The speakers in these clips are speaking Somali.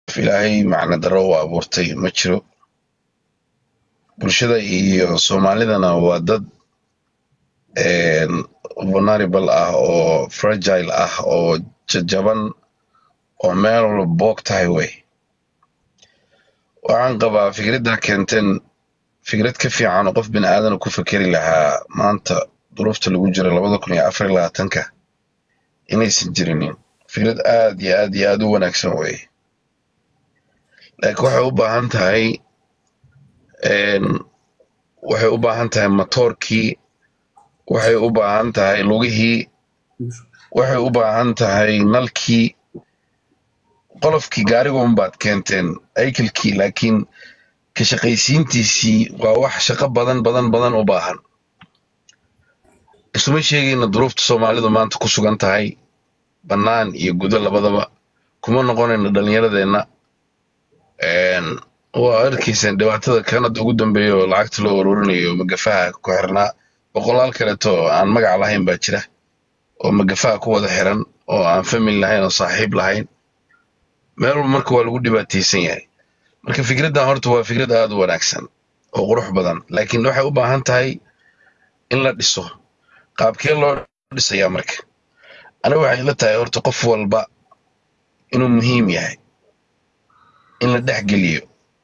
ilaahay macna darro u abuurtay ma jiro bulshada iyo soomaalidana waa dad vulnerable ah oo fragile ah oo jajaban oo meel walba boog tahay wey waxaan qabaa fikradda keenteen fikrad ka fiican oo qof bini aadana ku fekeri lahaa maanta duruufta lagu jiro labada kun iyo afar iyo labaatanka inaysan jirinin fikrad aad iyo aad iyo aad u wanaagsan wey laakiin waxay u baahan tahay waxay u baahan tahay matoorkii waxay u baahan tahay lugihii waxay u baahan tahay nalkii qolofkii gaariga unbaad keenteen aykelkii laakiin ka shaqaysiintiisii waa wax shaqo badan badan badan u baahan isuma sheegayna duruufta soomaalidu maanta ku sugan tahay bannaan iyo gudo labadaba kuma noqonayno dhallinyaradeenna waa arkayseen dhibaatada kanada ugu dambeeya oo lacagta loo ururinayo magafaha ku xirnaa boqolaal kaleeto aan magac lahayn baa jira oo magafaha ku wada xiran oo aan family lahayn oo saaxiib lahayn meel walba marka waa lagu dhibaataysan yahay marka fikraddan horta waa fikrad aad u wanaagsan oo qurux badan laakiin waxay u baahan tahay in la dhiso qaabkee loo dhisayaa marka aniga waxay la tahay horta qof walba inuu muhiim yahay in la dhex geliyo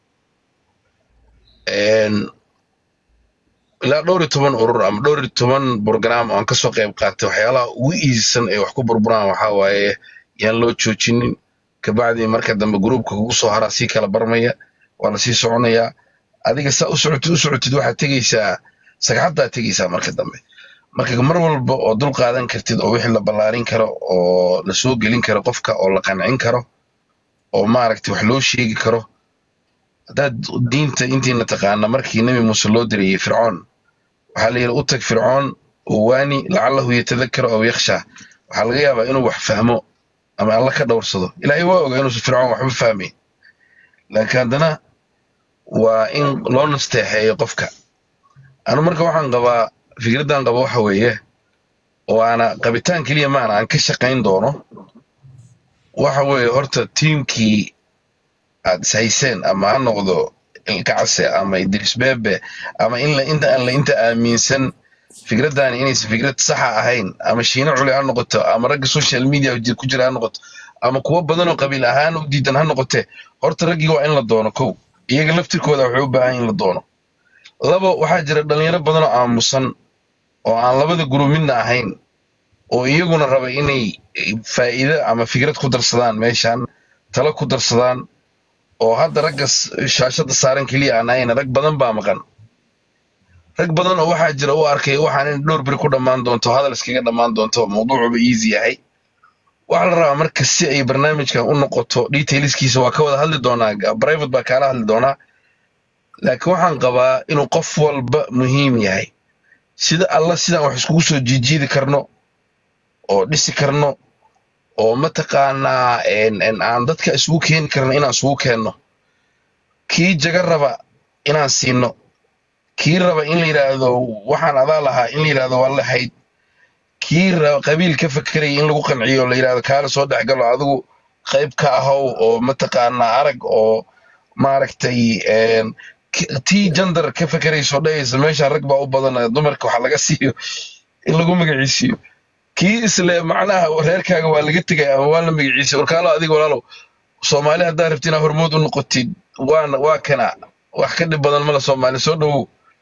ilaa dhowr iyo toban urur ama dhowr iyo toban brogram oo aan kasoo qayb qaatay waxyaalaha ugu iisan ay wax ku burburaan waxaa waaye yaan loo joojinin kabacdii marka dambe gruubka kugu soo haraa sii kala barmaya waa la sii soconayaa adiga saa u socotid u socotid waxaad tegeysaa sagxaddaad tegeysaa marka dambe marka mar walba oo dul qaadan kartid oo wixii la ballaarin karo oo la soo gelin karo qofka oo la qancin karo oo maaragtay wax loo sheegi karo haddaad diinta intiina taqaana markii nebi muuse loo dirayey fircoon waxaa la yidhi u tag fircoon waani lacalahu yatadakaro aw yakhshaa waxaa laga yaabaa inuu wax fahmo ama alla ka dhowrsado ilaahay waa ogaa inuusan fircoon waxba fahmayn laakiin haddana waa in loo nasteexeeyo qofka anu marka waxaan qabaa fikraddan qaba waxa weeye oo aana qabitaan keliya maana aan ka shaqayn doono waxa weeye horta tiimkii aad ishayseen ama ha noqdo ilkacase ama idris bebe ama in inta aan la inta aaminsan fikraddaani inaysan fikrad saxa ahayn ama shiine culi ha noqoto ama ragga social media ku jira ha noqoto ama kuwo badan oo qabiil ahaan u diidan ha noqote horta raggii waa in la doono kow iyaga laftirkooda waxay u baahan in la doono labo waxaa jira dhalinyaro badan oo aamusan oo aan labada gurub midna ahayn oo iyaguna raba inay faa'iido ama fikrad ku darsadaan meeshan talo ku darsadaan oo hadda ragga shaashada saaran keliya aan ahayn rag badan baa maqan rag badan oo waxaa jira u arkay waxaan in dhowr beri ku dhammaan doonto hadal iskaga dhammaan doonto mawduucuba easy yahay waxaa la rabaa marka si ay barnaamijkan u noqoto detailskiisa waa ka wada hadli doonaa private baa kaala hadli doonaa laakiin waxaan qabaa inuu qof walba muhiim yahay sida alla sidaan wax iskugu soo jiijiidi karno oo dhisi karno oo mataqaanaa aan dadka isugu keeni karno inaan isugu keenno kii jaga raba inaan siino kii raba in la yidhaahdo waxaan adaa lahaa in la yidhahdo waa lahayd kii raba qabiil ka fakeraya in lagu qanciyo la yidhahdo kaala soo dhexgalo adigu qayb ka ahow oo mataqaanaa arag oo maaragtay tii jandar ka fakerayso dhahaysa meeshaan rag baa u badan dumarka waxa laga siiyo in lagu magaciisiiyo kii isle macnaha reerkaaga waa laga tegay ama waa la magaciisay warkaalo adiga walaalow soomaali haddaa rabti inaa hormood u noqotid waana waa kana wax ka dhib badan mala soomaali soo dhowow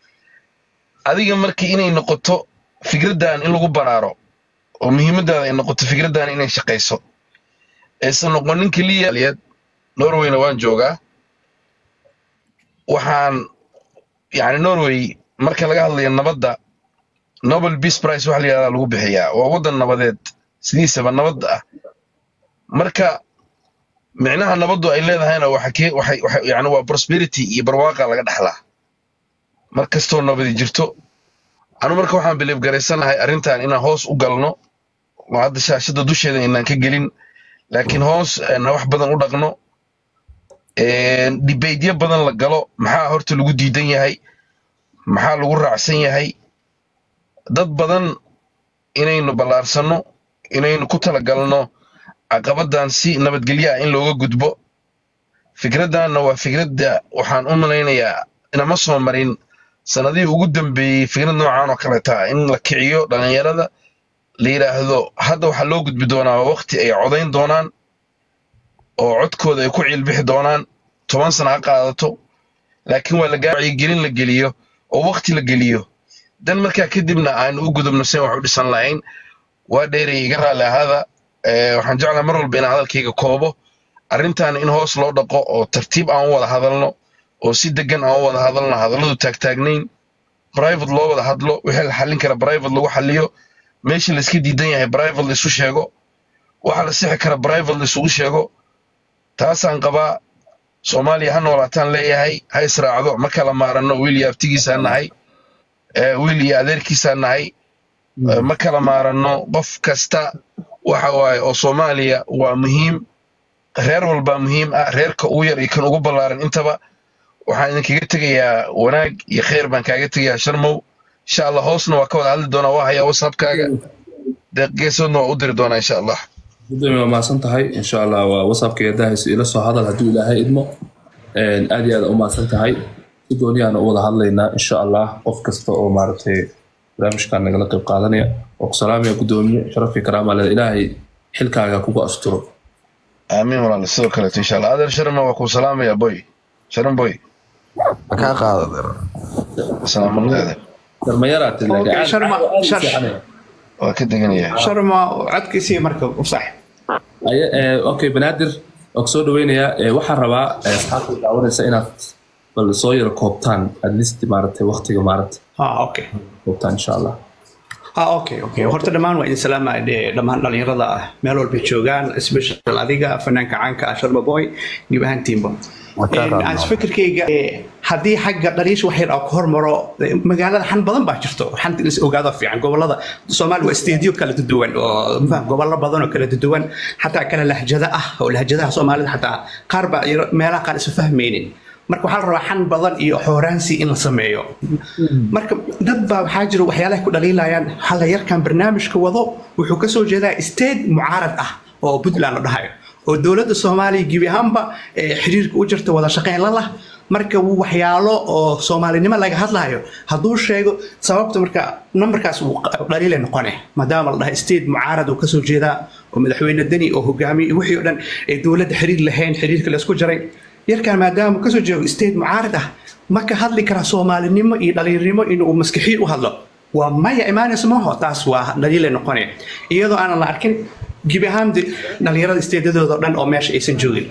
adiga marka inay noqoto fikraddan in lagu baraaro oo muhiimadaada ay noqoto fikraddan inay shaqayso aysan noqonin keliya norwayna waan joogaa waxaan yani norway marka laga hadlayo nabadda nobel peace price waxa la yidhahdaa lagu bixiyaa waa waddan nabadeed sidiisaba nabadda ah marka micnaha nabaddu ay leedahayna yani waa prosperity iyo barwaaqa laga dhaxlaa mar kastoo nabadi jirto anu marka waxaan biliib garaysanahay arrintan inaan hoos u galno oo hadda shaashadda dusheeda inaan ka gelin laakiin hoos wax badan u dhaqno dibaydyo badan la galo maxaa horta lagu diidan yahay maxaa lagu raacsan yahay dad badan inaynu ballaarsanno inaynu ku talagalno caqabaddan si nabadgelyo ah in looga gudbo fikraddanna waa fikradda waxaan u malaynayaa inama soo marin sanadihii ugu dambeeyey fikrad noocan oo kaleeta in la kiciyo dhallinyarada la yidhaahdo hadda waxaa loo gudbi doonaa waqti ay codayn doonaan oo codkooda ay ku ciilbixi doonaan toban sana ha qaadato laakiin waa lagaa wacyigelin la geliyo oo waqti la geliyo dan markaa kadibna aan u gudubno sen wax u dhisan lahayn waa dheeraya iga raalli ahaada waxaan jeclaa mar walba inaan hadalkayga koobo arrintan in hoos loo dhaqo oo tartiib aan u wada hadalno oo si degan aan u wada hadalno hadalladu taagtaagnayn private loo wada hadlo wixii la xallin kara private lagu xalliyo meeshii layska diidan yahay private laisu sheego waxa la sixi kara private laisugu sheego taasaan qabaa soomaaliya ha noolaataan leeyahay ha israacdo ma kala maaranno wiil iyo abtigiisaa nahay wiil iyo adeerkiisaa nahay ma kala maaranno qof kasta waxa waaye oo soomaaliya waa muhiim reer walbaa muhiim ah reerka ugu yar iyo kan ugu ballaaran intaba waxaan idinkaga tegayaa wanaag iyo khayr baan kaaga tegayaa sharmow insha allah hoosna waa ka wada hadli doonaa waa hayaa whatsappkaaga deeqgeesoodna waa u diri doonaa insha allah gudoomiye waa mahadsan tahay insha allah waa whatsappka yadahayso ila soo hadal hadduu ilaahay idmo aad iyo aad u mahadsan tahay si gooniyaana u wada hadlaynaa insha allah qof kasta oo maaragtay barnaamijkan nagala qayb qaadanaya oo ku salaamaya gudoomiye sharafii karaama leh ilaahay xilkaaga kugu asturo aamiin walaal sidoo kaleeto insha allah adeer sharma waa kuu salaamaya boy sharan boy kaa qaada salaamulla adeer darmayaraad Okay, Sharma, Shar- waa ka deganaya sharma codkiisii marka u sax okay banaadir waa kusoo dhaweynayaa Eh, waxaan rabaa eh, asxaabta daawanaysa inaad bal soo yaro koobtaan at least maaragtay waqtiga maaragtay ah okay koobtaan insha allah ah okay okay horta dhammaan waa idin salaamaya dee dhammaan dhalinyarada ah meel walbay joogaan special adiga fanaanka caanka ah sharma boy gib ahaantiinba Waa kaa qaadnaa. aan fikirkayga eh, haddii xagga dhaliisha wax yar aan ku hormaro eh, magaalada xan badan baa jirto xanta is ogaado fiican gobolada soomaali waa isteediyo kala duwan oo mafaham, gobollo badan oo kala duwan xataa kala lahjada ah oo lahjadaha soomaalida xataa qaar baa yaro- meelaha qaar isa fahmaynin marka waxaa la rabaa xan badan iyo xooraansi in la sameeyo marka dad baa waxaa jira waxyaalaha ku dhaliilayaan hala yarkan barnaamijka wado wuxuu kasoo jeedaa state mucaarad ah oo puntland la dhahayo oo dowladda soomaaliya gebi ahaanba eh, xiriirka u jirta wada shaqeyn la lah marka wuu waxyaalo oo soomaalinimo laga hadlayo hadduu sheego sababta marka numberkaas wuu q- dhaliilay noqone maadaama la dhahay state mucaarad uu kasoo jeedaa oo madaxweyne deni oo hogaamiye iyo wixii oo dhan ee dowladda xiriir lahayn xiriirka laysku jaray yarkan maadaama uu kasoo jeedo state mucaarad ah ma ka hadli karaa soomaalinimo iyo dhaliirnimo inuu maskixiin u hadlo waa maya imaanaysa maaho taas waa dhaliilay noqonaya iyadoo aanan la arkin gebi ahaan de- dhalinyarada isteedadooda oo dhan oo meesha aysan joogin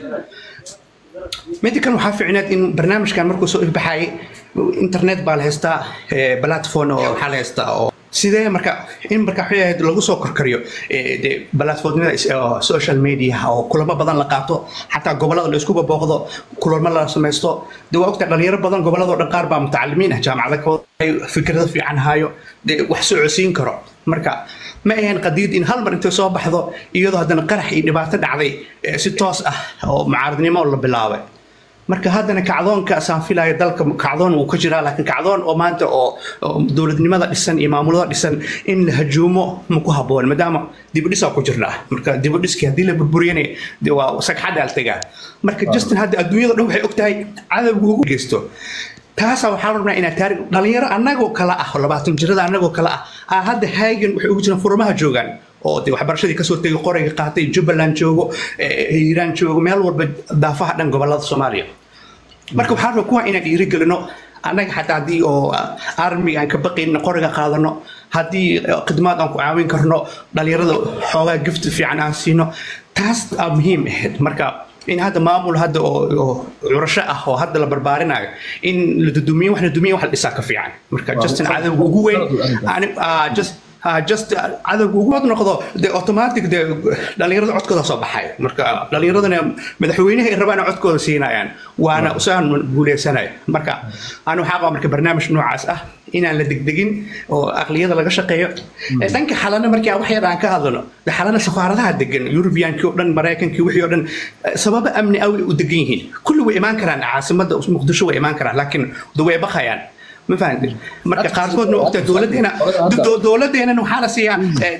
midda kan waxaa fiicneed in barnaamijkan markuu soo ifbaxayay internet baa la haystaa eh, platform oo waxaa la haystaa oo sidee marka in marka waxay ahayd lagu soo korkariyo eh, de platformyada is- oo social media oo kulamo badan la qaato xataa gobolada la isku babooqdo kulamo la samaysto de waa ogtaa dhalinyaro badan goboladoo dhan qaar baa mutacalimiin ah jaamacada ka wada fikrado fiican hayo de wax socodsiin karo marka ma ahayn qadiid in hal mar intay soo baxdo iyadoo haddana qarax iyo dhibaato dhacday eh, si toos ah oo mucaaradnimo la bilaabay marka haddana kacdoonka saan filayo dalka kacdoon wuu ka jiraa laakiin kacdoon oo maanta oo oo dowladnimada dhisan iyo maamulada dhisan in la hajuumo ma ku haboon maadaama dibudhisaa ku jirnaa marka dibudhiskii haddii la burburiyana de waa sagxadda altegaa marka justin hadda adduunyada dhan waxay ogtahay cadowga ugu geysto taasaa waxaa rabnaa inaad taari dhalinyaro annagoo kale ah oo labaatan jirada annagoo kale ah aa hadda haagan waxay ugu jiraan furmaha joogaan oo de waxbarashadii kasoo tegay qorayga qaatay jubbaland joogo eh, hiiraan joogo meel walba daafaha dhan gobolada soomaaliya marka waxaa rabaa kuwa inaan dhiirigelino annaga xataa haddii oo armiga aan ka baqayn qoriga qaadano haddii eh, khidmaad aan ku caawin karno dhalinyarada xoogaa gifti fiican aan siino taas aa muhiim ahayd marka in hadda maamul hadda oo oo curasho ah oo hadda la barbaarinayo in la dudumiyo wax la dumiyo wax la dhisaa ka fiican marka justin cadowga ugu weyn ani- ah, just ah, just ah, cadowga ugu wad noqdo de automatic de dhalinyarada codkooda soo baxay marka dhalinyaradana madaxweynaha ay rabaan codkooda siinayaan waana usaan guuleysanaya marka aan waxaa qabaa marka barnaamij noocaas ah inaan la degdegin oo aqliyada laga shaqeeyo Eh, dhanka xalana markii aan wax yar aan ka hadlano de xalana safaaradaha degan yurubiyankii oo dhan maraykankii wixii oo dhan eh, sababo amni awi u degan yihiin kulli way imaan karaan caasimada muqdisho way imaan karaan laakiin de way baqayaan ma fahamtay marka qaarkoodna ogta dowladeena do- dowladeena waxaa la siiyaa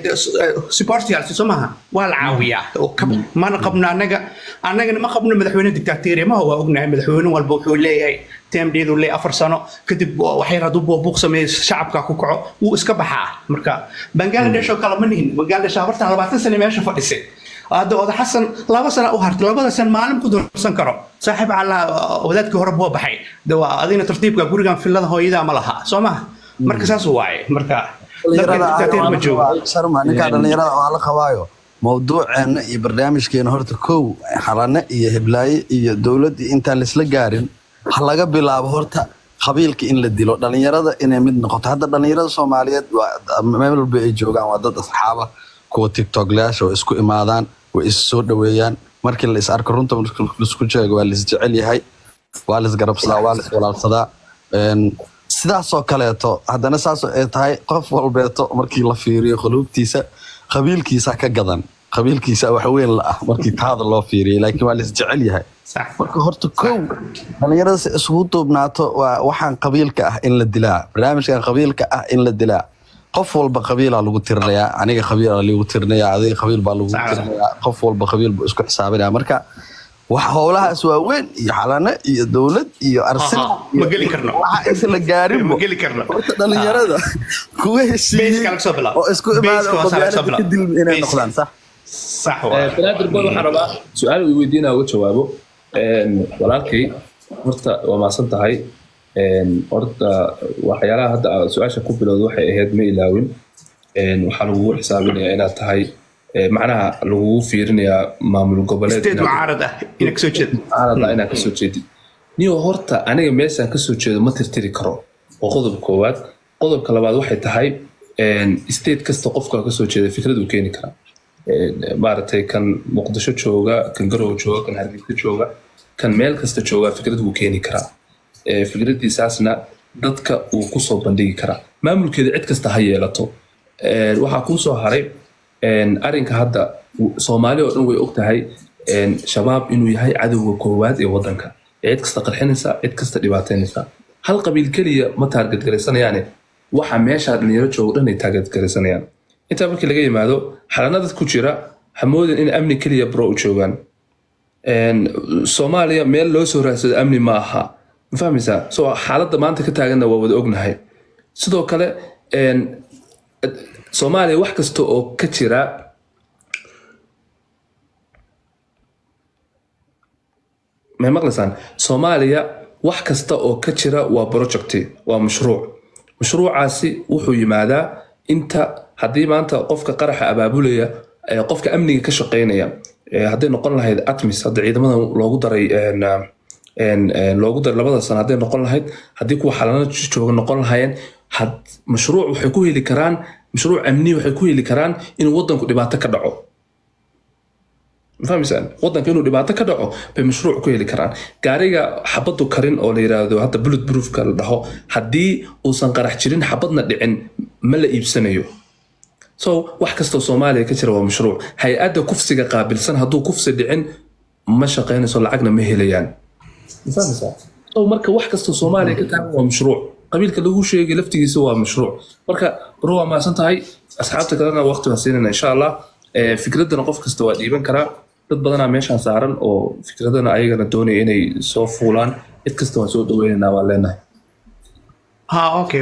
supportials soo maaha waa la caawiyaa oo ka- mana qabno annaga annagana ma qabno madaxweyne dictatoriya maha waa ognahay madaxweyne walba wuxuu leeyahay teemdheedu leeyahay afar sano kadib waxyar hadduu buubuuq sameeyo shacabka ku kaco wuu iska baxaa marka bangladesh oo kale ma nihin bangladesh afartan labaatan sane meesha fadhisay hadda oda xasan laba sana u hartay labada san maalin ku doorsan karo saaxiib cala wadaadkii hore buu baxay de waa adina tartiibka gurigan filada hooyadaa ma laha soo maha marka saas waaye marka dadka dictator ma joogo sharma ninkaa dhallinyarada waa la qabaayo mawduuceena iyo barnaamijkeena horta kow xalane iyo heblaaye iyo dowlad iyo intaan laisla gaarin ha laga bilaabo horta qabiilka in la dilo dhallinyarada inay mid noqoto hadda dhallinyarada soomaaliyeed waa meel walba ay joogaan waa dad asxaaba kuwa tiktoklayaasha oo isku imaadaan way is soo dhoweeyaan markii la is arko runta laisku sheego waa lais jecel yahay waa lais garabsadaa waa lais walaalsadaa Een, sidaasoo kaleeto haddana saasoo ay tahay qof walbeeto markii la fiiriyo quluubtiisa qabiilkiisa ka gadan qabiilkiisa wax weyn la ah markii taada loo fiiriyay laakiin waa lais jecel yahay sax marka horta kow dhallinyarada si isugu duubnaato waa waxaan qabiilka ah in la dilaa barnaamijkan qabiilka ah in la dilaa qof walba qabiilaa lagu tirinayaa aniga qabiilaa lagu tirinayaa adiga qabiil baa lagu Sax. tirinayaa qof walba qabiil buu isku xisaabinaya marka wax howlahaas waa weyn iyo xalane iyo dowlad iyo arsenal Aha, ma geli karno. waxa inta la gaarinbo ma geli karno horta dhallinyarada kuwa heshiiyey Base-ka laga soo bilaabo. oo isku imaada Base-ka oo waa laga soo qabyaalada bilaabo. kadib inay Base-ka. noqdaan sax sax waaye banaadir boy waxaan rabaa su-aal uu weydiinaa uga jawaabo Een, walaalkay horta waa maasan tahay Een, horta waxyaalaha hadda aad su-aasha ku bilowda waxay ahayd ma ilaawin Een, waxaa lagugu xisaabinayaa inaad tahay ee, macnaha lagugu fiirinayaa maamul goboleed state inaad- mucaarad ah ina kasoo jeeda aanadla inaad kasoo jeedid niyo horta aniga meeshaan kasoo jeedo ma tirtiri karo waa qodob koowaad qodobka labaad waxay tahay een, state kasta qofka kasoo jeeda fikrad uu keeni karaa Een, maaragtay kan muqdisho jooga kan garowe jooga kan hargeysa jooga kan meel kasta jooga fikrad wuu keeni karaa Ee, fikradiisaasna dadka uu kusoo bandhigi karaa maamulkeeda cid kasta ha yeelato Een, waxaa kuu soo haray een, arrinka hadda w- soomaali oo dhan way og tahay een, shabaab inuu yahay cadowga koowaad ee wadanka ee cid kasta qarxinaysa cid kasta dhibaateynaysa hal qabiil keliya ma taargetgaraysanayaane waxa meesha dhalinyaro jooga dhan ay taargetgaraysanayaan intaa markii laga yimaado xalanada ku jira hamoodin in amni keliya bro u joogaan Een, soomaaliya meel loo soo raadsado amni ma aha ma fahmaysaa so xaaladda maanta ka taaganna waa wada ognahay sidoo kale een, soomaaliya wax kasta oo ka jira may maqlaysaan soomaaliya wax kasta oo ka jira waa projecti waa mashruuc mashruucaasi wuxuu yimaadaa inta haddii maanta qofka qaraxa abaabulaya ee qofka amniga ka shaqeynaya ee hadday noqon lahayd atmis hadda ciidamada loogu daray een, een, een, loogu daray labada sano hadday noqon lahayd haddii kuwa xalana jooga noqon lahaayeen had mashruuc waxay ku heli karaan mashruuc amni waxay ku heli karaan inuu wadanku dhibaato ka dhaco ma fahmaysaan wadanka inuu dhibaato ka dhaco bay mashruuc ku heli karaan gaariga xabadu karin oo la yiraahdo hadda bullet proofka la dhaho haddii uusan qarax jirin xabadna dhicin ma la iibsanayo so wax kastoo soomaaliya ka jira waa mashruuc hay-adda kufsiga qaabilsan hadduu kufsi dhicin ma shaqaynayso lacagna ma helayaan ma fahmaysaa so marka wax kastoo soomaaliya ka taagan waa mashruuc qabiilka lagu sheegay laftigiisa waa mashruuc marka baro waa maasan tahay asxaabta kalena waqti baan siinayna insha allah Eh, fikradana qof kasta waa dhiiban karaa dad badanaa meeshaan saaran oo fikradana ayagana doonaya inay soo fuulaan cid kasta waan soo dhaweynaynaa waan leenahay ha okay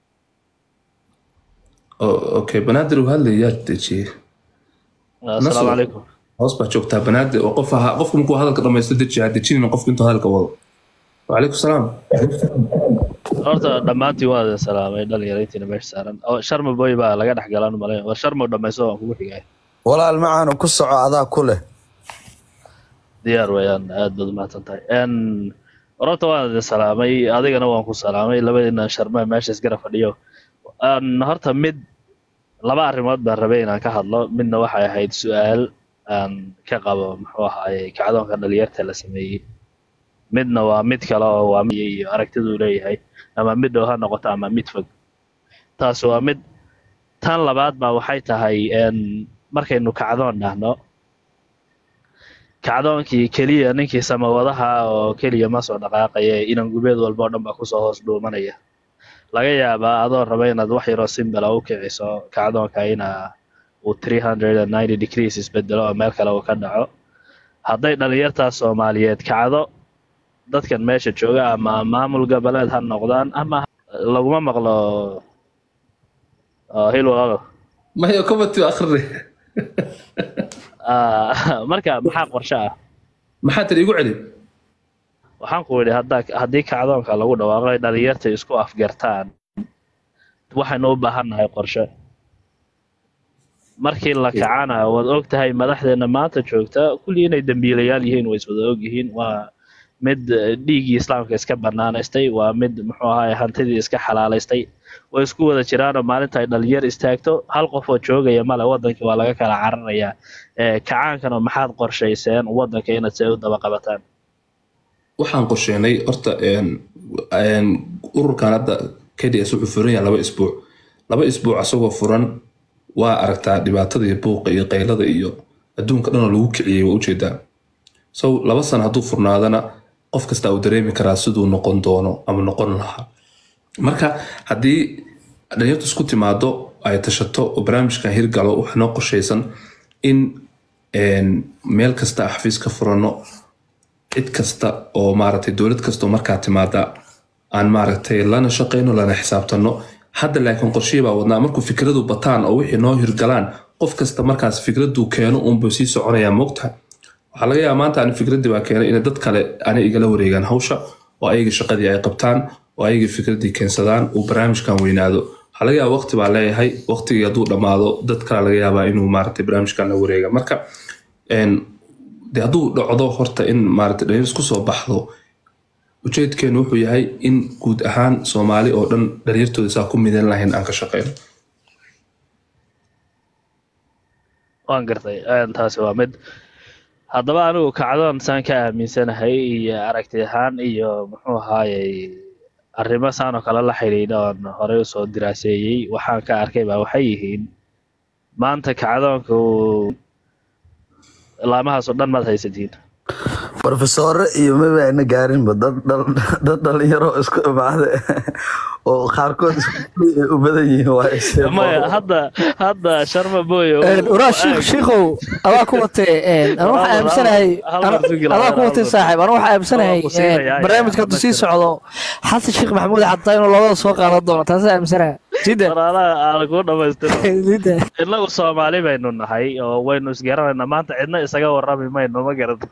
O- okay banaadir uu hadlayaa dejiyey asalaamu Nasr. calaykum hoos baa joogtaa banaadir oo qof ahaa qofku markuu hadalka dhamaysto deji ha dejinina qofku intuu hadalka wado wacalaykum salaam horta dhammaantiin waa idin salaamay dhalinyarayntiina meesha saaran oo sharma boy baa laga dhex galaan malay war sharma dhamaysto waan kugu xigay walaal macaanu ku soco adaa ku leh diyaar weeyaan aad baad umahadsan tahay n horta waan idin salaamay adigana waan ku salaamay labadiina sharma meesha isgara fadhiyo Een, horta mid laba arrimood baan rabay inaan ka hadlo midna waxay ahayd su-aal aan ka qabo muxuu ahaaye kacdoonka dhalinyarta la sameeyey midna waa mid kale oo waa mid iyo aragtiduu leeyahay ama mid dhow ha noqoto ama mid fog taas waa mid tan labaad baa waxay tahay n markaynu kacdoon dhahno kacdoonkii keliya ninkii samawadaha oo keliya ma soo dhaqaaqaya inan gubeed walba oo dhan baa kusoo hoos dhuumanaya laga yaabaa adoo raba inaad wax yaroo simbala u kiciso kacdoonka ina uu 390 degrees isbedelo oo meel kale uu ka dhaco hadday dhalinyartaas soomaaliyeed kacdo dadkan meesha jooga ama maamul goboleed ha noqdaan ama laguma maqlo oo hil walaalo maya comity akhrini Ah, marka maxaa qorshe ah maxaa tiri igu celi waxaan ku idhi haddaa haddii kacdoonka lagu dhawaaqo ay dhalinyarta isku afgartaan waxaynu u baahannahay qorshe markii la kacana waad og tahay madaxdeena maanta joogta kulli inay dembiilayaal yihiin way iswada og yihiin waa mid eh, dhiiggii islaamka iska banaanaystay waa mid muxuu ahaay hantidii iska xalaalaystay way isku wada jiraanoo maalinta ay dhalinyar istaagto hal qof oo joogaya male wadankii waa laga kala cararayaa Eh, kacaankana maxaad qorshayseen wadanka inaad see u daba qabataan waxaan qorsheynay horta een, een, ururkan hadda kds wuxuu furan yahay laba isbuuc laba isbuuc asagoo furan waa aragtaa dhibaatada iyo buuqa iyo qaylada iyo adduunka dhanoo lagu kiciyey waa ujeedaa so laba sana hadduu furnaadana qof kasta uu dareemi karaa siduu noqon doono ama noqon lahaa marka haddii dhalinyartu isku timaado ay tashato oo barnaamijkan hirgalo waxaa noo qorshaysan in een, meel kasta ah xafiis ka furano cid kasta oo maaragtay dowlad kasta oo markaa timaada aan maaragtay lana shaqayno lana xisaabtano hadda laakiin qorshihii baa wadnaa markuu fikradu bataan oo wixii noo hirgalaan qof kasta markaas fikraduu keeno uunbuu sii soconayaa moogtahay waxaa laga yaabaa maanta ani fikraddii baa keenay inay dad kale ani igala wareegaan hawsha oo ayaga shaqadii ay qabtaan oo ayaga fikraddii keensadaan uu barnaamijkan weynaado waxaa laga yaabaa waqti baa leeyahay waqtigii hadduu dhammaado dad kale laga yaabaa inuu maaragtay barnaamijkan la wareega marka een, de hadduu dhacdo horta in maaragtay dhalinyar isku soo baxdo ujeedkeenu wuxuu yahay in guud ahaan soomaali oo dhan dhalinyartooda saa ku midan lahayn aan ka shaqeyno waan gartay een, taasi waa mid haddaba anigu kacdoon saan ka aaminsanahay iyo aragti ahaan iyo muxuu ahaayey arrimo saan oo kale la xidhiidha oon horey usoo diraaseeyey waxaan ka arkay baa waxay yihiin maanta kacdoonka uu laamahaas oo dhan maad haysatiin brofesore iyo maba ayna gaarinba dad dhal- dad dhalinyaro isku imaade oo qaarkood isku ay u badan yihiin waa isee maya hadda hadda sharma boyo waraa shiikh shiikhow adaa ku watee anu waxaa aaminsanahay hal mar fikir adaa ku hal watee mar. saaxiib anu waxaa aaminsanahay Waa ku siinayaa, barnaamijka hadduu sii socdo xasan sheekh maxamuud xataa inuu labada soo qaadan doono taasa aaminsanaha jidda walaalaha aan kuu dhamaystiro jidda innagu soomaali baynu nahay oo waynu isgaranaynaa maanta cidna isaga warrami mayno ma garata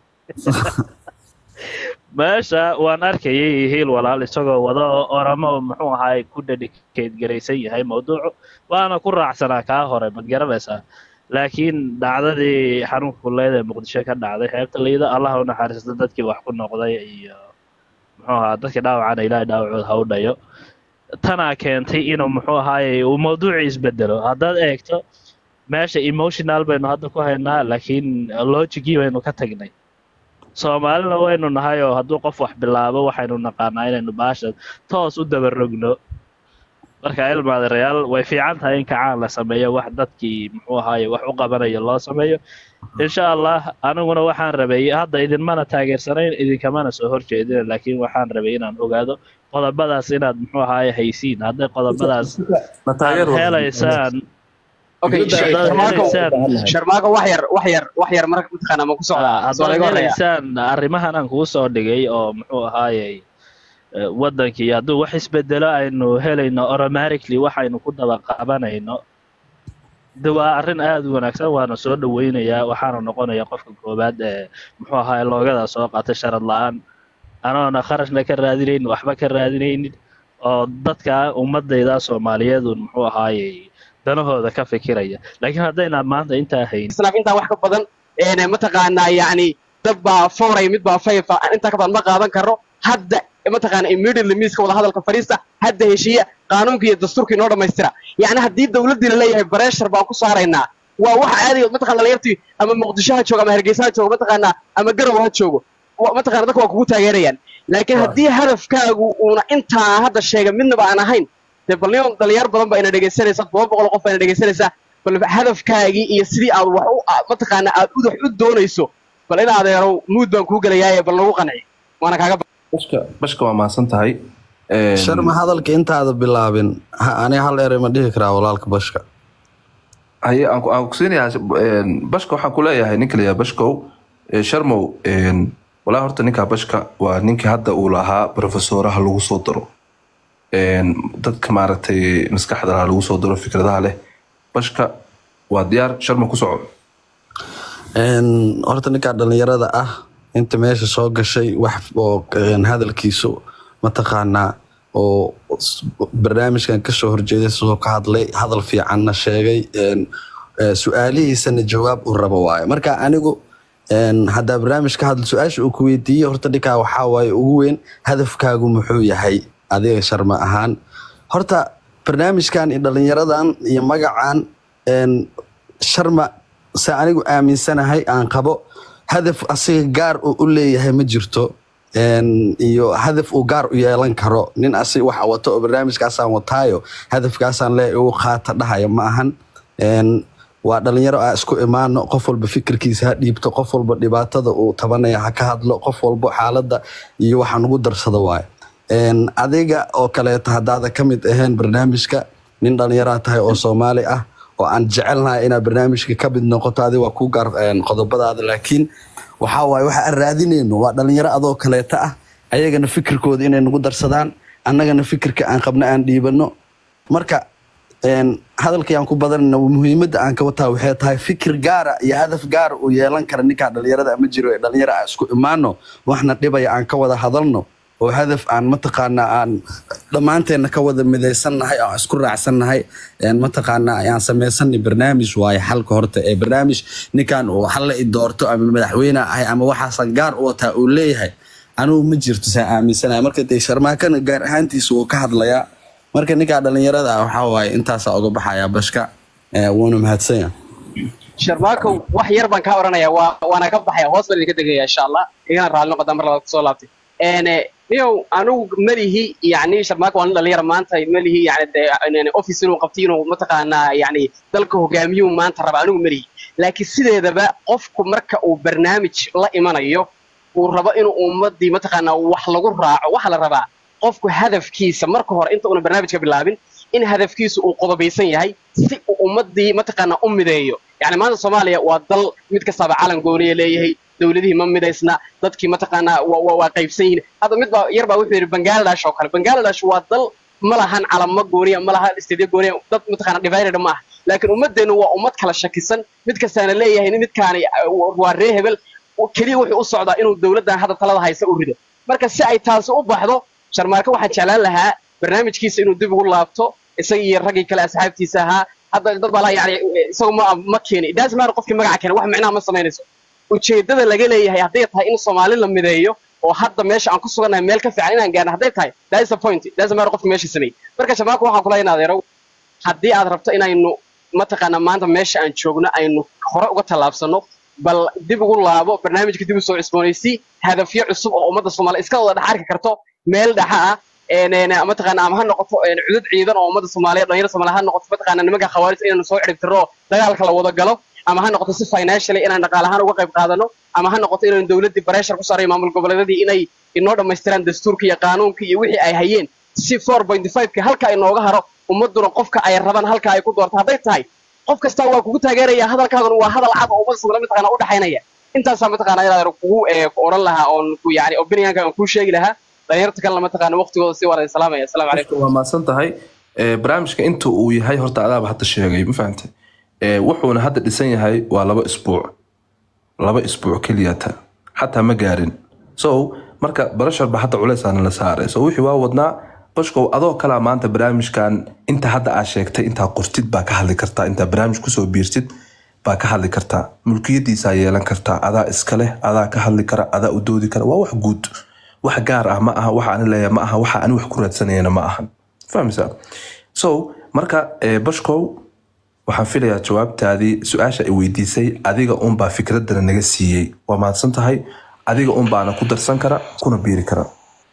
meesha waan arkayay hiil walaal isagoo wada oo oramo muxuu ahaay ku dedicate garaysan yahay mawduucu waana ku raacsanaa kaa hore mad garanaysaa laakiin dhacdadii xanuunka kulleed ee muqdisho ka dhacday xeebta liida allah u naxariisto dadkii wax ku noqday iyo muxuu ahaa dadkii dhaawacana ilaahay dhaawacooda ha u dhayo tanaa keentay inuu muxuu ahaayey uu mawduucii isbedelo haddaad eegto meesha emotional baynu hadda ku haynaa laakiin logicii baynu ka tagnay soomaalina waynu nahay oo hadduu qof wax bilaabo waxaynu naqaanaa inaynu baasha toos u dabarogno marka ilmaadareyaal way fiican tahay in kacaan la sameeyo wax dadkii muxuu ahaaye wax u qabanayo loo sameeyo insha allah aniguna waxaan rabay hadda idinmana taageersanayn idinkamana soo horjeedin laakiin waxaan rabay inaan ogaado qodobadaas inaad muxuu ahaaye haysiin hadday qodobadaas aad helaysaan okay haddaad sharmaako helaysaan sharmaako wax yar wax yar wax yar marka mataqaana ma ku Ah, socdaa soo haddaad laga horeeya helaysaan arrimahan aan kuu soo dhigay oo muxuu ahaayey eh, wadankii hadduu wax isbedelo aynu helayno automatically waxaynu ku daba qabanayno de waa arrin aada u wanaagsan waana soo dhaweynayaa waxaana noqonayaa qofka koowaad ee muxuu ahaay loogada soo qaatay sharad la-aan anoona kharashna ka raadinaynin waxba ka raadinaynin oo dadka ummadayda soomaaliyeedu muxuu ahaayey danahooda ka fikiraya laakiin haddaynaan maanta intaa hayn laakiin intaa wax ka badan een mataqaanaa yacni dad baa fawray mid baa fayfa intaa ka badan ma qaadan karo hadda mataqaana immediately miiska wada hadalka fadhiista hadda heshiiya qaanuunka iyo dastuurka inoo dhammaystira yacni haddii dawladdii la leeyahay bareshar baan ku saaraynaa waa waxa aadayo mataqana dhalinyartii ama muqdisho ha joogo ama hargeysa ha joogo mataqaanaa ama garow ha joogo wa- mataqana dadka waa kugu taageerayaan laakiin haddii hadafkaagu uuna intaa hadda sheega midnaba aan ahayn dee bal nin dhalinyar badan baa ina dhegaysanaysa todoba boqol oo qof baa ina dhegaysanaysaa bal hadafkaagii iyo sidii aad wax u a- mataqaana aad udax u doonayso bal in adeerow muud baan kuu gelayaaye bal nagu qanci waana kaaga ba- bashka bashka waa mahadsan tahay Een, sharma hadalka intaada bilaabin ha- aniga hal eray ma dhihi karaa walaalka bashka haye aan ku- aan kusiinayaa een, bashka waxaan ku leeyahay ninka layaa bashkow ee, sharmow een, walaa horta ninkaa bashka waa ninkii hadda uu lahaa profesoraha lagu soo daro Een, dadka maaragtay maskaxda laha lagu soo daro fikradaha leh bashka waa diyaar sharma ku soco Een, horta ninkaa dhalinyarada ah inta meesha soo gashay wax oo een, hadalkiisu mataqaanaa oo s- barnaamijkan kasoo horjeeday sidoo ka hadlay hadal fiicanna sheegay een, ee, su-aalihiisana jawaab uu rabo waaye marka anigu een, haddaa barnaamij ka hadla su-aasha uu ku weydiiyey horta ninkaa waxaa waaye ugu weyn hadafkaagu muxuu yahay adiga sharma ahaan horta barnaamijkan iyo dhalinyaradan iyo magacan een, sharma se anigu aaminsanahay aan qabo hadaf asiga gaar uu u leeyahay ma jirto Een, iyo hadaf uu gaar u yeelan karo nin asi waxa wato oo barnaamijkaasaan wataayo hadafkaasaan le ugu qaata dhahaya ma ahan Een, waa dhalinyaro aa isku imaano qof walba fikirkiisa ha dhiibto qof walba dhibaatada uu tabanaya ha ka hadlo qof walba xaaladda iyo waxa nugu darsada waayo Een, adiga oo kaleeto haddaada ka mid ahayn barnaamijka nin dhalinyaraa tahay oo soomaali ah oo aan jecelnahay inaad barnaamijka ka mid noqoto adiga waa kuu gaar een, qodobadaada laakiin waxaa waaye waxa aan raadinayno waa dhalinyaro adoo kaleeta ah ayagana fikirkooda inay nagu darsadaan annagana fikirka aan qabno aan dhiibano marka een, hadalkii aan ku badanayna muhiimadda aan ka wataa waxay tahay fikir gaara iyo hadaf gaara uu yeelan kara ninkaa dhalinyarada ma jiro ee dhalinyaro aan isku imaano waxna dhibaya aan ka wada hadalno oo hadaf aan mataqaanaa aan dhammaanteenna ka wada midaysannahay oo aan isku raacsannahay een, mataqaanaa ayaan samaysanay barnaamij waaye xalka horta ee barnaamij ninkan uu hal la i doorto ama madaxweyne ahay ama waxaasan gaar u wataa uu leeyahay anigu ma jirto saa aaminsanahay marka dee sharmaakana gaar ahaantiisa wuu ka hadlayaa marka ninkaa dhalinyarada ah waxaa waaye intaasaa uga baxayaa bashka ee, wuuna mahadsanya sharmaakow wax yar baan kaa oranaya waa waana ka baxaya hoos baan idinka degaya insha allah igana raalli noqoda mar labaad kusoo laabtay een niyow anigu malihi yani sharmaako waa nin dhalinyara maanta malihi yani dee een, office inuu qabtay inuu mataqaanaa yani dalka hogaamiyuu maanta raba anigu malihi laakiin sideedaba qofku marka uu barnaamij la imanayo uu rabo inuu ummadii mataqaanaa wax lagu raaco waxa la rabaa qofku hadafkiisa marka hore inta uuna barnaamijka bilaabin in hadafkiisu uu qodobaysan yahay si uu ummadii mataqaanaa u mideeyo yani maanta soomaaliya waa dal mid kastaba calan gooniya leeyahay dowladihii ma midaysna dadkii mataqaanaa waa waa- waa qaybsan yihiin hadda mid baa yar baa wuxuu yidhi bangladesh oo kale bangladesh waa dal ma lahan calamo gooniya ma lahan istedyo gooniya dad mataqaanaa divided ma aha laakiin ummaddeenu waa ummad kala shakisan mid kastaana leeyahay nin midkaani uh, waa ree hebel keliya wuxuu u socdaa inuu dowladdan hadda talada haysa u rido marka si ay taasi u baxdo sharmaarka waxaan jeclaan lahaa barnaamijkiisa inuu dib ugu laabto isaga iyo raggii kale asxaabtiisa ahaa hadda dad baa laha yani isagu ma ma keeni daasmaar qofkii magaca keena wax micnaha ma samaynayso ujeeddada laga leeyahay hadday tahay in soomaali la mideeyo oo hadda meesha aan ku sugannahay meel ka fiican inaan gaarno hadday tahay that is the point daasmaar qofkii meesha sameeyey marka sharmaarka waxaan kula in adeerow haddii aad rabto inaynu mataqaanaa maanta meesha aan joogno aynu hore uga tallaabsano bal dib ugu laabo barnaamijka dib u soo cusboonaysii hadafyo cusub oo ummadda soomaaliya iska wada dhex arki karto meel dhexa ah een, een, mataqaana ama ha noqoto een, cudud ciidan oo ummadda soomaaliya dhalinyarada soomaaliya ha noqoto mataqaana nimanka khawaarij inaynu soo ciribtirno oo dagaalka la wada galo ama ha noqoto si financially inaan dhaqaale ahaan uga qayb qaadano ama ha noqoto inaynu dowladdii pressure ku saaray maamul goboleedyadii inay inoo dhammaystiraan dastuurka iyo qaanuunka iyo wixii ay hayeen si 4.5ka halka ay nooga haro ummaduna qofka ay rabaan halka ay ku doorto hadday tahay qof kastaa waa kugu taageeraya hadalkaaguna waa hadal cad oo ummadda soomaaliya mataqaana u dhaxaynaya intaasaa mataqaana inaad kugu ee, ku oran lahaa oon ku yani opinionka aan kuu sheegi lahaa dhalinyarta kalena mataqaana waqtigooda si waan idin salaamaya asalaamu calaykum waa mahadsan tahay Ee, barnaamijka inta uu yahay horta adaaba hadda sheegay ma fahantay Ee, wuxuuna hadda dhisan yahay waa laba isbuuc laba isbuuc keliyata xataa ma gaarin so marka barashar ba hadda culeysaana la saaray so wixii waa wadnaa bashkow adoo kalaa maanta barnaamijkan inta hadda aa sheegtay intaa qortid baa ka hadli kartaa intaa barnaamij kusoo biirtid baa ka hadli kartaa mulkiyadiisaa yeelan kartaa adaa iska leh adaa ka hadli kara adaa u doodi kara waa wax guud wax gaar ah ma aha waxa ani leeyahay ma aha waxa ani wax ku raadsanayana ma ahan fahmaysaa so marka eh, bashkow waxaan filayaa jawaabtaadii su-aasha ay weydiisay adiga unbaa fikradana naga siiyey waa mahadsan tahay adiga unbaana ku darsan kara kuna biiri kara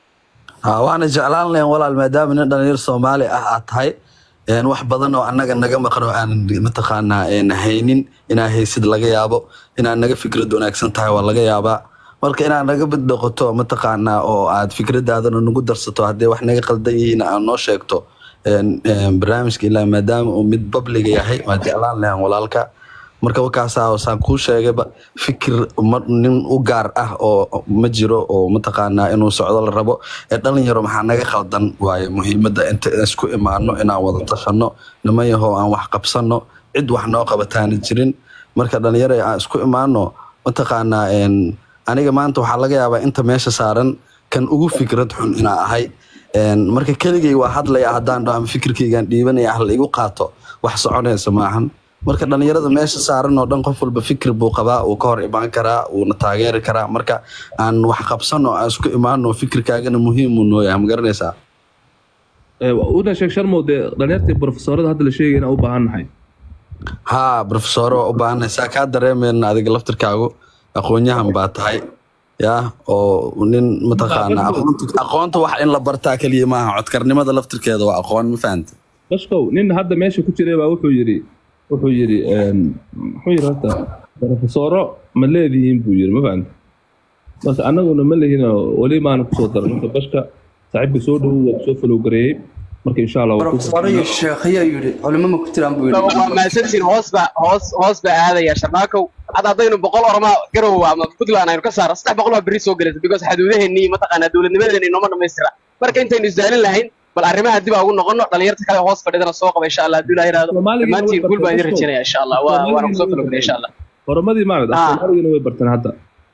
Ha, waxaana jeclaan lahayn walaal maadaama nin dhalinyar soomaali ah aad tahay een, wax badan oo annaga naga maqan oo aanan mataqaanaa een, haynin inaa haysid laga yaabo inaad naga fikrad wanaagsan tahay waa laga yaabaa marka inaad naga bid noqoto mataqaanaa oo aad fikradaadana nagu darsato haddii wax naga qaldan yihiin aad noo sheegto een, een, barnaamijka ilaa maadaama uu mid babliga yahay waa jeclaan lahan walaalka marka wakaasaa saan kuu sheegayba fikir ma- nin u gaar ah oo ma jiro oo mataqaanaa inuu socdo la rabo ee dhalinyaro maxaa naga khaldan waaye muhiimadda inta isku imaano inaan wada tashano niman yahoo aan wax qabsano cid wax noo qabataana jirin marka dhalinyaro aan isku imaano mataqaanaa een, aniga maanta waxaa laga yaabaa inta meesha saaran kan ugu fikrad xun inaa ahay Een, marka keligay waa hadlaya haddaan dhaho ama fikirkaygaan dhiibanaya ah la igu qaato wax soconaysa maahan marka dhalinyarada meesha saaran oo dhan qof walba fikir buu qabaa uu ka hor imaan karaa wuuna taageeri karaa marka aan wax qabsano aan isku imaano fikirkaagana muhiim uu noo yahay ma garanaysaa una sheeg sharmow dee dhalinyartii profesorada hadda la sheegay inaan u baahan nahay haa profesoro waa u baahanay saa kaa dareemayna adiga laftirkaagu aqoon-yahan baa tahay ya oo nin mataqaana aqoonta aqoonta wax in la bartaa keliya maaha codkarnimada laftirkeeda waa aqoon ma fahanta bashkow nin hadda meesha ku jiray baa wuxuu yidhi wuxuu yidhi een, muxuu yidhi horta profesoro ma leedihiin buu yidhi ma fahamta marka annaguna ma lehinoo weli maana kusoo daran marka bashka saaxiibka soo dhowow waa kusoo falowgareeyey marka insha allah waa ku profesor iyo sheekhiya yidhi culimo ma ku jiraan buu yidhi waa mahadsantihiin hoos baa hoos hoos baa aadaya sharmaakow hadda haddaynu boqol ormaa garow ama puntland aynu ka saaro saddex boqol baa berri soo gelaysa because xaduudaheennii mataqaanaa dowladnimadeena inooma dhammaystira marka intaynu isdaalin lahayn bal arrimaha dib aa ugu noqono dhalinyarta kale hoos fadhidana soo qaba insha allah hadduu ilaah yidhaahdo Soomaaliga dhammaantiin way guul baan idin bartaan, rajaynaya insha allah waa waana kusoo Soomaaliga way falogna insha allah horumadii maarad Ah. soomaaligana way barteen hadda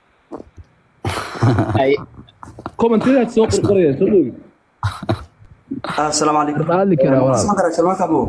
Ay, commentidaad soo qorqorayaan soo dhowgi asalaamu calaykum Hadli karaa walaal. Waxaan karaa Salmaan Kabo.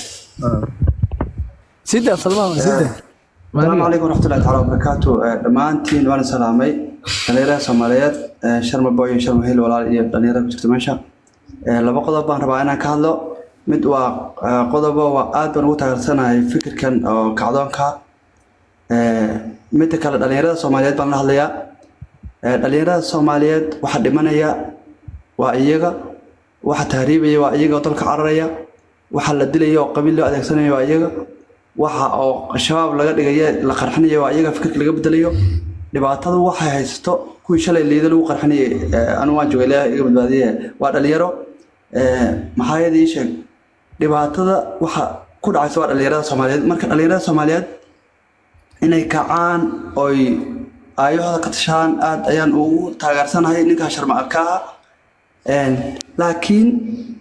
sida salmaan sida asalaamu calaykum waraxmatullahi taala wabarakaatu Eh, dhammaantiin waan salaamay dhalinyarada soomaaliyeed eh, sharma boy iyo sharma hil walaal iyo dhalinyarada ku jirta meesha Eh, laba qodob baan rabaa inaan ka hadlo mid waa eh, qodobo waa aad baan ugu taageersanahay fikirkan oo kacdoonka Eh, midda kale dhalinyarada soomaaliyeed baan la hadlayaa Eh, dhalinyarada soomaaliyeed waxa dhimanaya waa iyaga waxa tahriibaya waa iyaga oo dalka cararaya waxa la dilaya oo qabiil loo adeegsanaya waa iyaga waxa oo shabaab laga dhigaya la qarxinaya waa iyaga fikirka laga bedelayo dhibaatadu waxay haysato kuwii shalay liida lagu qarxinayay eh, anigu waan joogay ilaahay iga badbaadiye waa dhalinyaro Eh, maxaa yeelay ii sheeg dhibaatada waxa ku dhacaysa waa dhalinyarada soomaaliyeed marka dhalinyarada soomaaliyeed inay kacaan oy aayahooda ka tashaan aad ayaan ugu taageersanahay ninkaa sharma alkaaha laakiin